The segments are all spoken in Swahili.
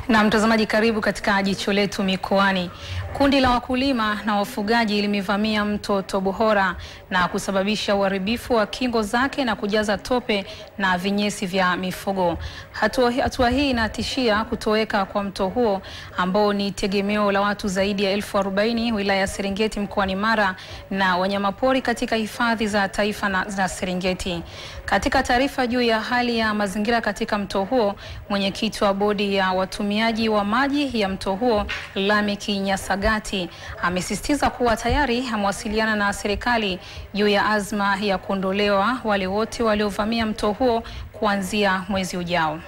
Na mtazamaji, karibu katika jicho letu mikoani. Kundi la wakulima na wafugaji limevamia mto Tobohora na kusababisha uharibifu wa kingo zake na kujaza tope na vinyesi vya mifugo. Hatua, hatua hii inatishia kutoweka kwa mto huo ambao ni tegemeo la watu zaidi ya elfu arobaini wilaya ya Serengeti mkoani Mara na wanyamapori katika hifadhi za taifa na za Serengeti. Katika taarifa juu ya hali ya mazingira katika mto huo, mwenyekiti wa bodi ya watumiaji wa maji ya mto huo Lameki Nyasagati amesisitiza kuwa tayari amewasiliana na serikali juu ya azma ya kuondolewa wale wote waliovamia mto huo kuanzia mwezi ujao.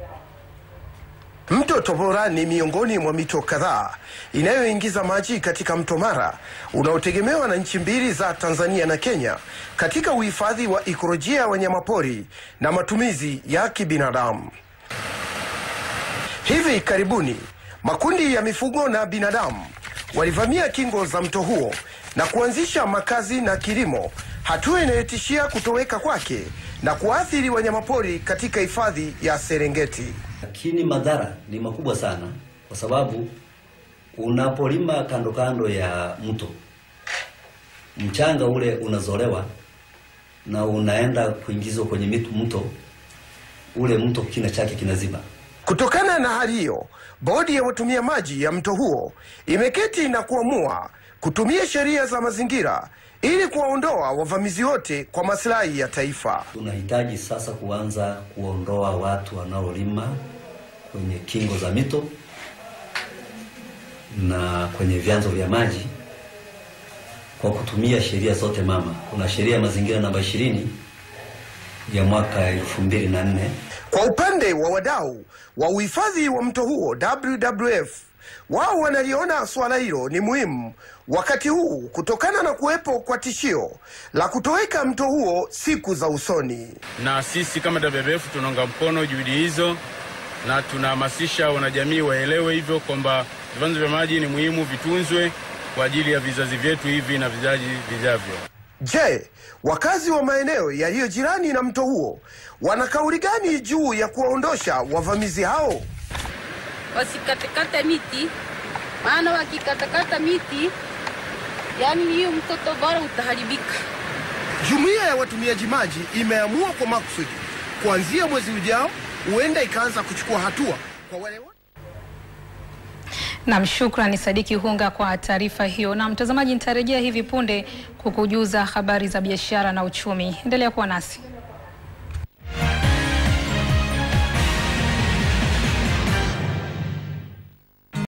Mto Tobohora ni miongoni mwa mito kadhaa inayoingiza maji katika mto Mara unaotegemewa na nchi mbili za Tanzania na Kenya katika uhifadhi wa ikolojia ya wanyamapori na matumizi ya kibinadamu. Hivi karibuni makundi ya mifugo na binadamu walivamia kingo za mto huo na kuanzisha makazi na kilimo, hatua inayotishia kutoweka kwake na kuathiri wanyamapori katika hifadhi ya Serengeti. Lakini madhara ni makubwa sana, kwa sababu unapolima kando kando ya mto, mchanga ule unazolewa na unaenda kuingizwa kwenye mitu mto ule, mto kina chake kinaziba. Kutokana na hali hiyo, bodi ya watumia maji ya mto huo imeketi na kuamua kutumia sheria za mazingira ili kuwaondoa wavamizi wote kwa maslahi ya taifa. Tunahitaji sasa kuanza kuondoa watu wanaolima kwenye kingo za mito na kwenye vyanzo vya maji kwa kutumia sheria zote mama. Kuna sheria ya mazingira namba ishirini ya mwaka elfu mbili na nne. Kwa upande wa wadau wa uhifadhi wa mto huo WWF, wao wanaliona suala hilo ni muhimu wakati huu kutokana na kuwepo kwa tishio la kutoweka mto huo siku za usoni. Na sisi kama WWF tunaunga mkono juhudi hizo na tunahamasisha wanajamii waelewe hivyo kwamba vyanzo vya maji ni muhimu, vitunzwe kwa ajili ya vizazi vyetu hivi na vizazi vijavyo. Je, wakazi wa maeneo yaliyo jirani na mto huo wana kauli gani juu ya kuwaondosha wavamizi hao? Wasikatekate miti, maana wakikatakata miti, yani hiyo mto Tobohora utaharibika. Jumuiya ya watumiaji maji imeamua kwa makusudi kuanzia mwezi ujao huenda ikaanza kuchukua hatua kwa wale Nam, shukrani Sadiki Hunga kwa taarifa hiyo. Na mtazamaji, nitarejea hivi punde kukujuza habari za biashara na uchumi. Endelea kuwa nasi.